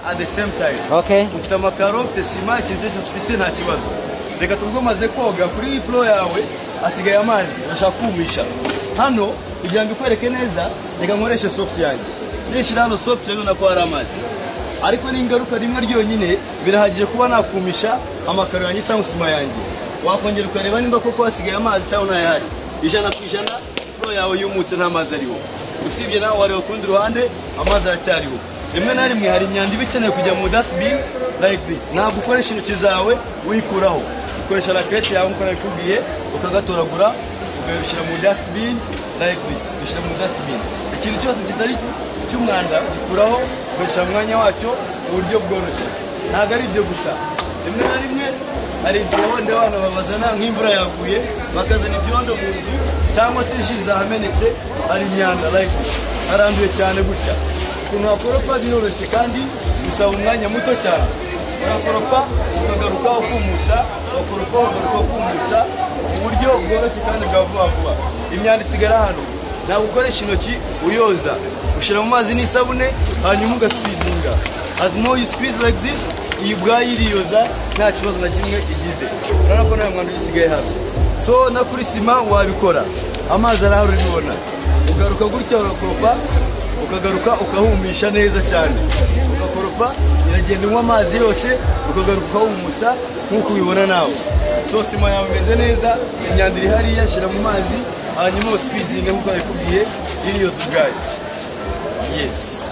at the same time Okay. ufite amakaro ufite sima ikintu cyose ufite nta kibazo reka tubwo umaze koga kuri iyi furo yawe hasigaye amazi ndashaka kumisha hano kugira ngo ikwereke neza reka nkoreshe soft yanjye nishyira hano soft yanjye ubona ko hari amazi ariko n'ingaruka rimwe ryonyine birahagije kuba nakumisha amakaro yanjye cyangwa sima yanjye wakongera ukareba nimba koko hasigaye amazi cyangwa ntayahari ijana ku ijana furo yawe yumutse nta mazi ariho usibye nawe wareba ku rundi ruhande amazi aracyariho rimwe na rimwe hari imyanda iba ikeneye kujya mu dustbin like this ntabwo ukoresha intoki zawe uyikuraho ukoresha rakerete yawe nk'uko nabikubwiye ukagatoragura ukabishyira mu dustbin like this ubishyira mu dustbin ikintu cyose kitari cy'umwanda gikuraho ukoresha umwanya wacyo mu buryo bworoshye ntabwo ari ibyo gusa rimwe na rimwe hari igihe wenda abana babazana nk'imvura yaguye bakazana ibyondo mu nzu cyangwa se ji zahamenetse hari imyanda like haranduye cyane gutya ukuntu wakoropa biroroshye kandi bisaba umwanya muto cyane urakoropa ukagaruka ukumutsa wakoropa ukagaruka ukumutsa ku buryo bworoshye kandi bwa vuba vuba imyanda isigara hano ntabwo ukoresha intoki uyoza ushyira mu mazi n'isabune hanyuma ugaswizinga as more you squeeze like this iyi ubwayo iriyoza nta kibazo na kimwe igize urabona ko nta mwanda ugisigaye hano so na kuri sima wabikora amazi arahari uribona ugaruka gutya urakoropa ukagaruka ukahumisha neza cyane ugakoropa iragenda unywa amazi yose ukagaruka ukahumutsa nk'uko ubibona nawe so sima yawe imeze neza imyanda iri hariya shyira mu mazi hanyuma usikwizinge nk'uko babikubwiye iriyoza ubwayo yes